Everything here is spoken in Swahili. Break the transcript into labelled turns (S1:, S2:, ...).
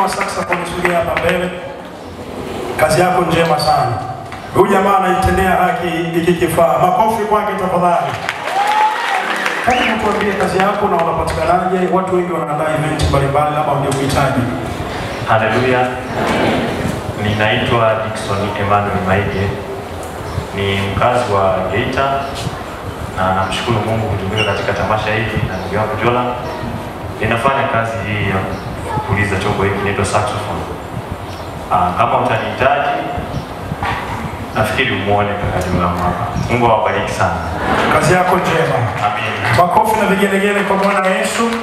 S1: wa saxophone sogea hapa mbele. Kazi yako njema sana. Huyu jamaa anaitendea haki hiki kifaa. Makofi kwake tafadhali. Karibu tuambie kazi yako na unapatikanaje? Watu wengi wanaandaa event mbalimbali, labda wangekuhitaji.
S2: Haleluya. Ninaitwa Dickson Emmanuel Maige, ni mkazi wa Geita na namshukuru Mungu kutumika katika tamasha hili na ndugu yangu Jola. Ninafanya kazi hii ya kupuliza chombo hiki kinaitwa saxophone. Ah, kama utanihitaji nafikiri umuone kaka Jola hapa. Mungu awabariki sana.
S1: Kazi yako njema.
S2: Amen.
S1: Makofi na vigelegele kwa Bwana Yesu.